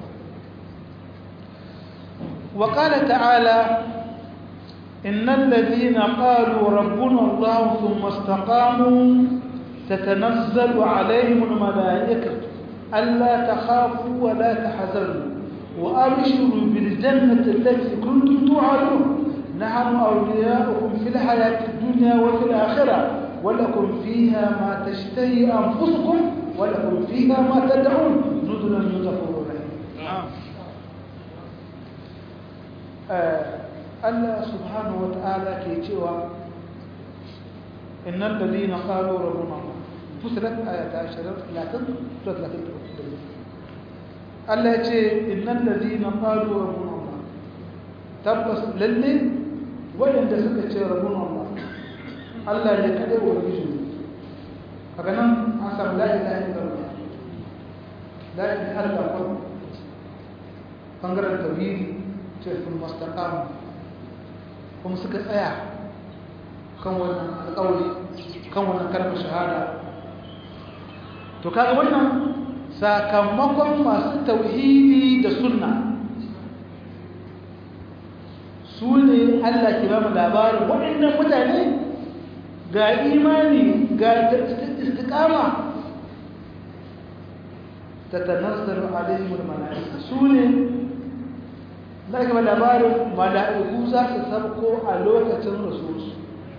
Speaker 1: وقال تعالى إن الذين قالوا ربنا الله ثم استقاموا تتنزل عليهم الملائكة ألا تخافوا ولا تحزنوا وأبشروا بالجنة التي كنتم توعدون نحن أولياؤكم في الحياة الدنيا وفي الآخرة ولكم فيها ما تشتهي أنفسكم ولكم فيها ما تدعون نزلا من غفور رحيم Allah subhanahu wata'ala ke cewa innal ladina qalu rabbuna Allah fusilat ayata 20 30 Allah ya ce innal ladina qalu rabbuna Allah tabbas lalle wanda suka ce rabbuna Allah Allah ne kade wa bishi kaga nan an samu la ilaha illallah la ilaha illallah bangaren tauhidi ce sun mastaqam kuma suka tsaya kan wannan alƙawari kan wannan kalmar shahada to kaga wannan sakamakon masu tauhidi da sunna su ne Allah ke ba mu labarin waɗannan mutane ga imani ga istiqama tatanazzalu alaihimul malaika su ne na gaba labarin mala'iku za su sabko a lokacin rasulsu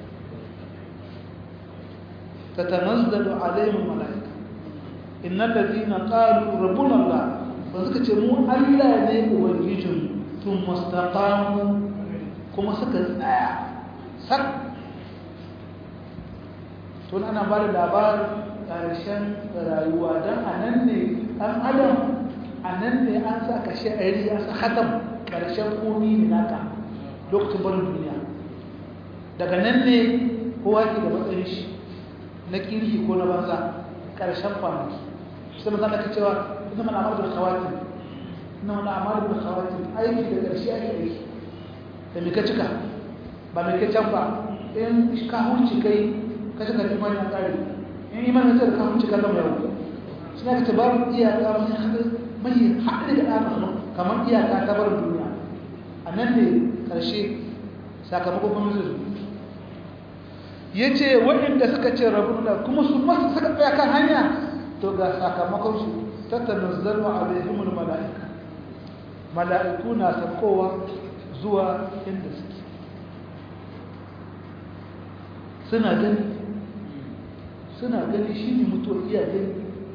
Speaker 1: ta tanazzalu alaimin mala'ika innan da zina ƙalu rabun Allah ba suka ce mu Allah ne ubangijin tun mustaƙamu kuma suka tsaya sak tun ana ba da labarin ƙarshen rayuwa don a nan ne ɗan adam a nan ne an sa kashe ɗari an sa hatam ƙarshen komi ne naka lokacin barin duniya daga nan ne kowa ke da matsayin shi na kirki ko na banza ƙarshen kwanaki sai mazan ka cewa ina mana amar da kawati ina mana amar da kawati aiki da ƙarshe ake aiki da mai ka cika ba mai ka can ba in ka hunci kai ka cika da imanin ƙari in imanin sai da ka hunci ka zama yau shi ne ka ce babu iyaka mai haɗari da ɗana kamar iyaka ta barin duniya a nan ne ƙarshe sakamakon kuma zai ya ce waɗanda suka ce rabu da kuma su masu suka tsaya kan hanya to ga sakamakonsu ta tanazzalu alaihimul mala'ika mala'iku na saukowa zuwa inda suke suna gani suna gani shi ne mutuwa iya gani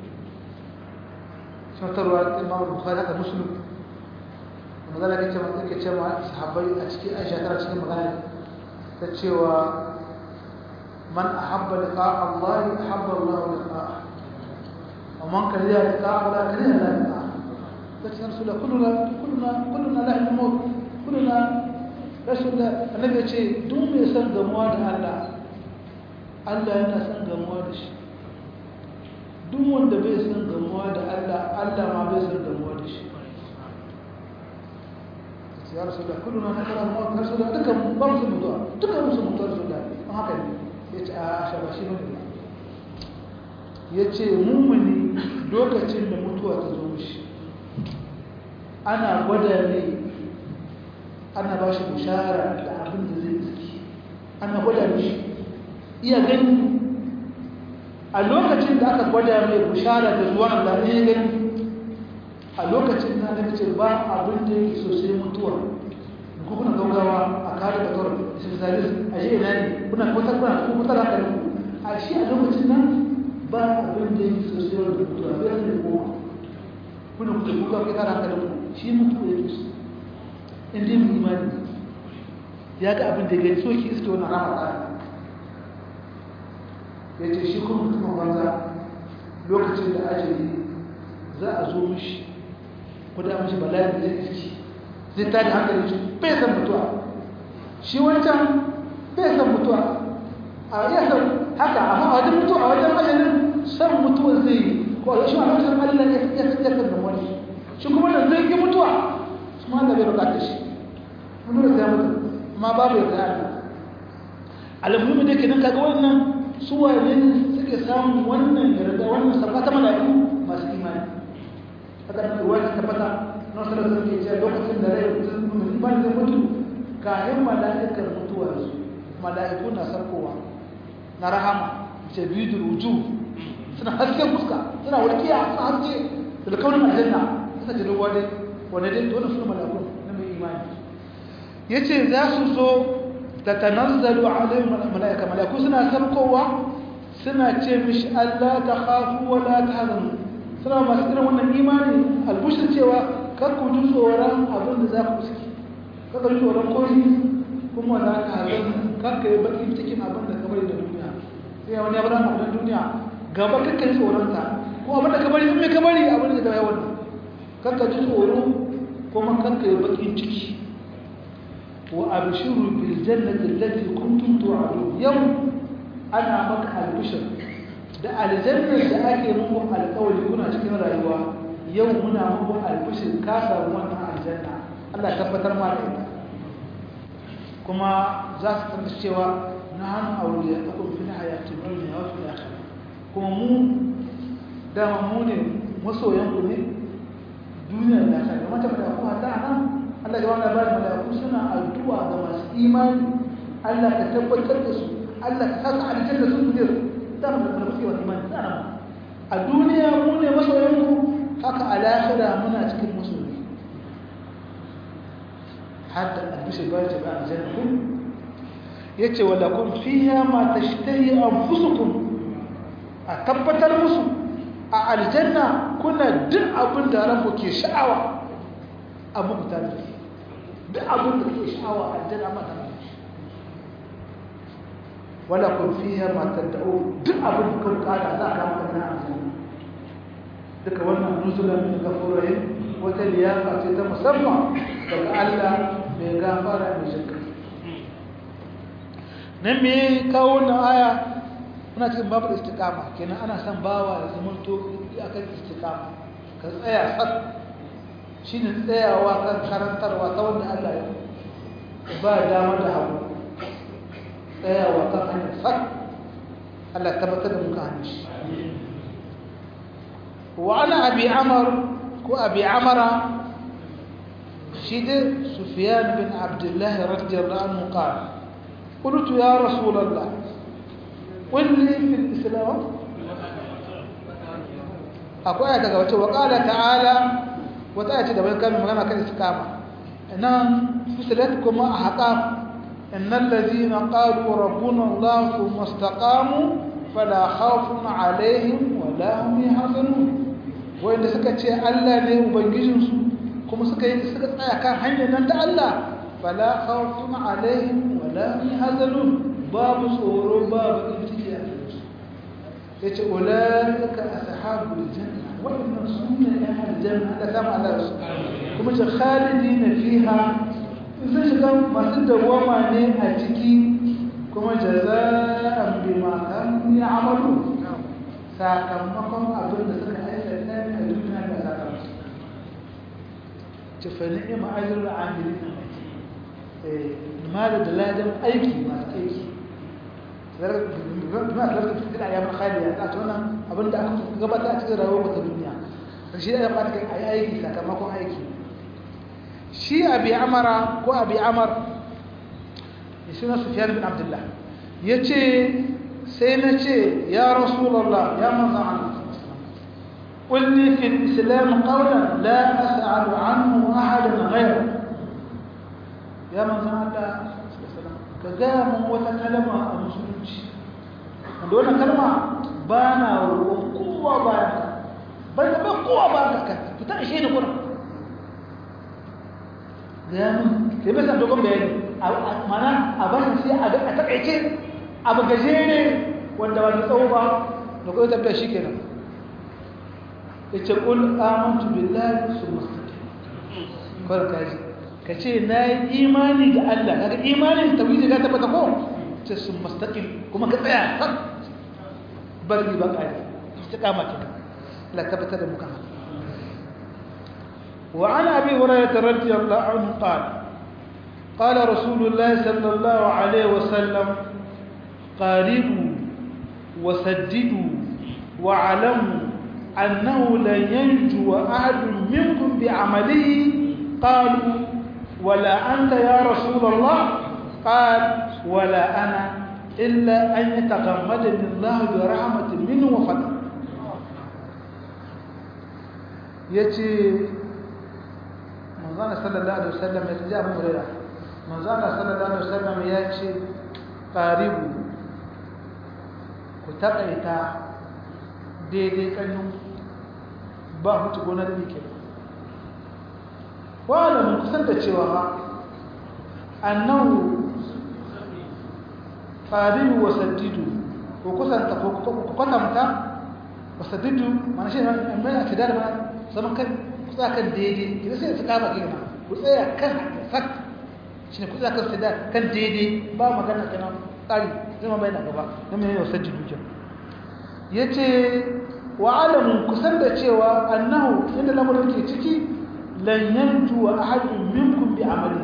Speaker 1: sautarwa imam bukhari haka muslim magana ke cewa ke cewa sahabbai a cikin aisha tana cikin magana ta cewa man ahabba liqa Allah ahabba Allah liqa wa man kariya liqa Allah kariya Allah liqa kace rasul kulluna kulluna kulluna la al-maut kulluna rasul annabi ya ce duk mai san gamuwa da Allah Allah yana san gamuwa da shi duk wanda bai san gamuwa da Allah Allah ma bai san gamuwa da shi ya rasulullah kulluna nakara maut rasulullah dukan ba mu mutuwa dukan mu mutuwa rasulullah haka ne yace a asha ba shi bane yace mummuni lokacin da mutuwa ta zo mishi ana gwada ne ana ba shi bushara da abin da zai tsaki ana gwada mishi iya gani a lokacin da aka gwada mai bushara da zuwa Allah ne gani a lokacin na da ce ba abin da yake so sai mutuwa ko kuna gaugawa a kare da kawai specialist a shi ina ne kuna kwata kuna ko kwata haka ne a shi a lokacin nan ba abin da yake so sai wanda mutuwa bai da ko kuna kuka kuka kai kare haka da ku shi mutuwa yake so in dai mu imani ya ga abin da gani so ki iske wannan rama tsari ya ce shi kuma mutumin banza lokacin da ajali za a zo mishi kuda mishi bala'i da zai iski zai tada hankali shi bai san mutuwa shi wancan bai san mutuwa a iya san haka amma a wajen mutuwa a wajen ajalin san mutuwa zai yi ko a shi a wajen allah ya ya san da wani shi kuma da zai yi mutuwa su ma da bai bukatar shi mun da sai mutu amma babu ya kai allah alamuhimmi da ke nan kaga wannan su wane suke samun wannan yarda wannan safa ta mala'iku masu imani haka da ruwa ta tabbata na wasu da suke ce lokacin da rai mutum imani zai mutu kayan mala'ikar mutuwar su mala'iku na sarkowa na rahama ce biyu da ruju suna hasken fuska suna walƙiya suna haske da kaunin aljanna suna ce ruwa dai wanda dai dole suna mala'iku na mai imani ya ce za su zo tatanazzalu alaihim malaika malaiku suna sarkowa suna ce mishi Allah ta khafu wa la tahzanu suna masu irin wannan imani albushir cewa kar ku ji tsoron abin da za ku suke kar ku ji tsoron koyi kuma za ka hazan kar ka yi bakin cikin abin da ka bari da duniya sai wani ya bada mu da duniya gaba kar ka yi tsoron ta ko abin da ka bari in me ka bari abin da ka yi wannan kar ka ji tsoro kuma kar ka yi bakin ciki وأبشروا بالجنة التي كنتم توعدون يوم أنا مك البشر da aljannar da ake muku alƙawari kuna cikin rayuwa yau muna muku albishir ka samu wannan aljanna Allah tabbatar ma da ita kuma za su tabbata cewa na hannu auliya akum fil hayati dunya wa fil akhirah kuma mu dama mu ne masoyan ku ne duniya da akhirah mata da ku hata nan Allah ya wani bada mala'iku suna addu'a ga masu imani Allah ka tabbatar da su Allah ka saka aljanna su ne da mu da muke wani imani tsara a duniya mu ne masoyan ku haka a lahira muna cikin masoyi hadda albishir bayan ce ba aljanna ku yace wala kun fiha ma tashtahi anfusukum a tabbatar musu a aljanna kuna duk abin da ranku ke sha'awa abu ku tare da duk abin da ke sha'awa aljanna ma tare da shi wala kun fiha ma tad'u duk abin da kuka kada za ka maka na aljanna duka wannan nuzulan min gafurahi wata liyafa ce ta musamman daga Allah mai gafara mai shirka nan me kawo wannan aya muna cikin babu istiqama kenan ana son bawa ya zama to akan istiqama ka tsaya sak shine tsayawa kan karantarwa ta wanda Allah ya ba dama da hagu tsayawa kan hanyar sak Allah tabbatar da muka hannu shi wa ana abi amar ko abi amara shi dai sufyan bin abdullahi radiyallahu anhu qala قلت يا رسول الله قل لي في الإسلام أقول آية قلت وقال تعالى wata aya ce da bai kame magana kan istiqama nan fusilat kuma a haƙaf innal ladina qalu rabbuna allah thumma istaqamu fala khawfun alaihim wala hum yahzanun wanda suka ce Allah ne ubangijinsu kuma suka yi suka tsaya kan hanyar nan ta Allah fala khawfun alaihim wala hum yahzanun babu tsoro babu ciki a cikin yace ulaika ashabul janna wa inna sunna ahlul janna da kama Allah su kuma ce khalidina fiha sun shiga masu dawama ne a ciki kuma jaza'an bima kanu ya'malu sakamakon abin da suka aikata ne a duniya da sakamakon ce fa ni'ma ajrul amilin eh mala da ladan aiki masu aiki bima talafta fi cikin ayyamin khaliya a ce wannan abin da aka gabata a cikin rayuwar ta duniya shi da ya fata kai ayi aiki sakamakon aiki shi abi amara ko abi amar suna sufyan bin abdullah yace sai na ce ya rasulullah ya manzo Allah قل لي في الإسلام قولا لا أسأل عنه أحدا غيره يا من الله كجام وتكلم المسلمين دون كلمة بانا وقوة بانا بل بقوة بانا فتاة شيء نقول جام كيف مثلا تقول بيني mana a bashi sai a ga a takaice abu gajere wanda wani tsawo ba da kuma tafiya shi kenan ya ce ƙul amantu billahi su mustaqim kawai kaji ka ce na yi imani da Allah kaga imani tawhidi ka tabbata ko ce su mustaqim kuma ka tsaya sak bari ba kai istiqama ke la tabbata da muka wa ana abi hurairah radiyallahu anhu qala قال رسول الله صلى الله عليه وسلم قاربوا وسددوا واعلموا أنه لن ينجو أحد منكم بعمله قالوا ولا أنت يا رسول الله قال ولا أنا إلا أن يتغمدني الله برحمة منه وفضل يتي manzana sallallahu alaihi wasallam ya ji abu hurairah manzana sallallahu alaihi wasallam ya ce qaribu ku takaita daidai kanyu ba hutu gonar yake wala mun kusan da cewa ha annahu qaribu wa saddidu ko kusanta ko kwatanta wa saddidu mana shi mai a tidar ma zaman kan kusa kan daidai idan sai su kama gina ku tsaya kan sak shi ne kusa kan sadar kan daidai ba magana kenan tsari zama bai na gaba na mai yau saddidu ke ya ce wa alamun kusan da cewa annahu inda lamarin ke ciki lan yanju wa ahadun minkum bi amali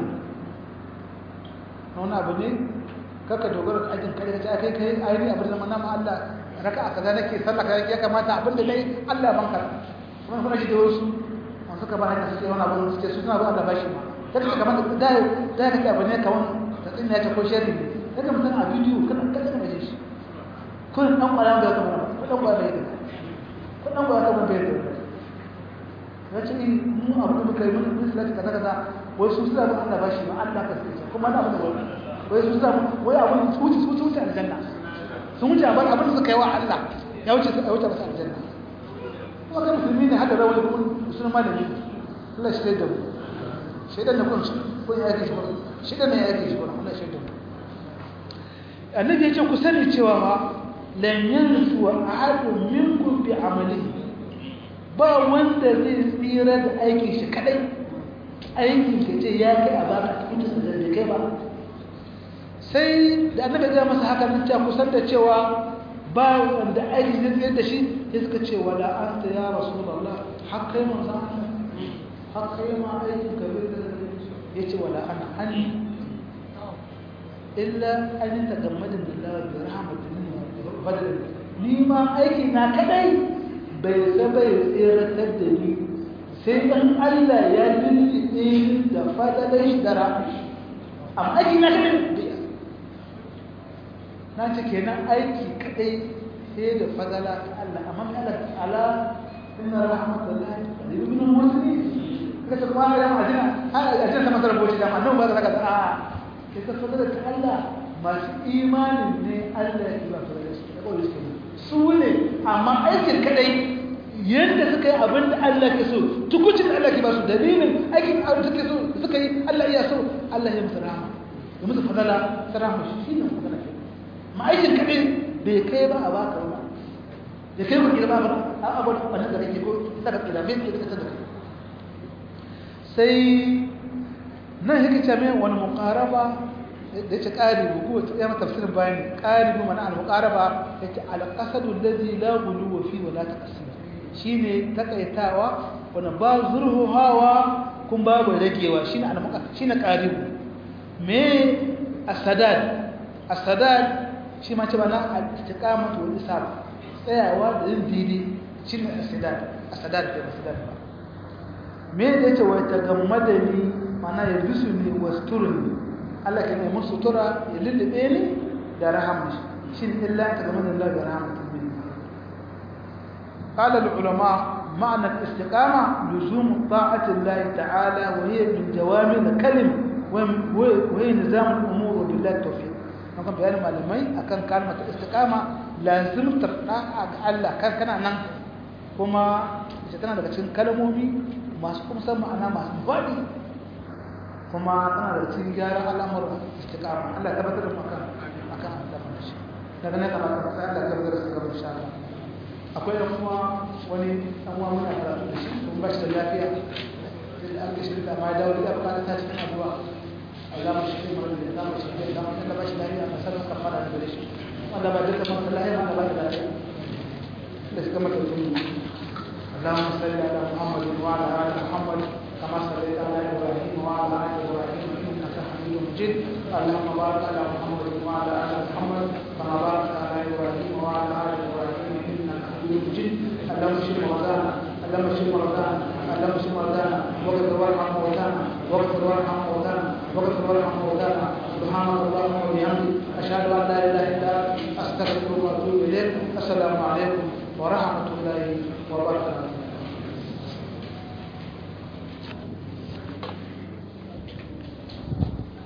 Speaker 1: wani abu ne kaka dogara da ajin kare ka kai kai ayi abin da manama Allah raka'a kaza nake sallah kaza ya kamata abin da nayi Allah ban karba kuma kuna shi da wasu an suka ba hanya suke wani abu suke su suna ba Allah bashi ma kada ka kamata da da kake abu ne kawan ta tsinna ta ko sharri ne kaga mutum a bidiyo kana kada ka baje shi kun dan kwara da ka mana ko dan kwara da ko dan kwara ka bai da ya ce mu abu da muka yi mun musulunci kaza kaza wai su suna ba Allah bashi ma Allah ka sai kuma na abu da wani wai su samu wai abin su wuce su wuce aljanna sun wuce abin abin da suka yi wa Allah ya wuce ya wuce masa aljanna kuma kan musulmi ne hada rawar kun sun malami Allah shi da mu shaidan da kun kun ya yake shi kun shaidan ne ya yake shi kun Allah shi da mu annabi ya ce ku sani cewa ma lan yanzu ahadun minkum bi amalihi ba wanda zai tsira da aikin shi kadai aikin ka ce ya kai a baka cikin da bai kai ba sai da annabi ya masa haka nan ta kusan da cewa ba wanda aiki zai tsayar da shi ya suka ce wala anta ya rasulullah har kai mun san har kai ma aikin ka bai da ya ce wala ana ani illa an ta gammada billahi bi rahmatin wa fadlin ni ma aiki na kadai bai saba ya tsiratar da ni sai dan Allah ya lulluɓe da fadalar shi da rahmatin amma aiki na kadai na ce kenan aiki kadai sai da fadala ta Allah amma mai Allah ta'ala inna rahmatullahi qaribun min al-muslimin kace kuma ga mu ajina har ajina ta masar boci da annabi ba za ka a kai ka fadala ta Allah masu imanin ne Allah ya ba su da su da kawai su su ne amma aikin kadai yadda suka yi abin da Allah ke so tukucin da Allah ke ba su dalilin aikin da suke so suka yi Allah iya so Allah ya musu rahama ya musu fadala ta rahama shi ne magana ke ma aikin kadai bai kai ba a baka wani da kai kuke ba ba a abu da wannan da kake ko daga kira bai ke da kai sai nan yake ce mai wani muqaraba da yake qaribu ko ta yi tafsirin bayani qaribu mana al muqaraba yake al qasadu alladhi la ghuluwa fi wa la taqsim shine takaitawa wanda ba zurhu hawa kun babu ragewa shine al shine qaribu me as-sadad as-sadad shi ma ce bana al-istiqamatu wal isab tsayawa da yin daidai shine as-sadad as-sadad da as-sadad ba me da yace wai tagammada ni mana ya bisu ni wasturni Allah ke mai sutura ya lullube ni da rahama shin illa tagammada Allah da rahmatin min قال العلماء معنى الاستقامة لزوم طاعة الله تعالى وهي من جوامع الكلم وهي نظام الأمور وبالله التوفيق نقول بيان معلمين أكن كلمة الاستقامة لازم ترقى الله كان كان نان كما tana daga cikin kalmomi masu kuma san ma'ana masu faɗi kuma tana daga cikin gyaran al'amuran istiqama Allah ya tabbatar da maka akan al'amuran shi daga nan kamar sai Allah ya tabbatar da su kamar insha Allah akwai da kuma wani dan uwa muna karatu da shi kuma ba shi da lafiya sai an ga shi da ma dawo da ba ta cikin addu'a Allah mu shi mu da Allah mu shi da Allah mu ba shi lafiya a sanin kafara da gare shi wanda ba duka man Allah ya ba da lafiya da shi kamar da اللهم صل على محمد وعلى ال محمد كما صليت على ابراهيم وعلى ال ابراهيم انك حميد مجيد اللهم بارك على محمد وعلى ال محمد كما باركت على ابراهيم وعلى ال ابراهيم انك حميد مجيد اللهم اشف مرضانا اللهم اشف مرضانا اللهم اشف مرضانا واغفر وارحم موتانا واغفر وارحم موتانا واغفر وارحم موتانا سبحانك اللهم وبحمدك اشهد ان لا اله الا انت استغفرك واتوب اليك السلام عليكم ورحمه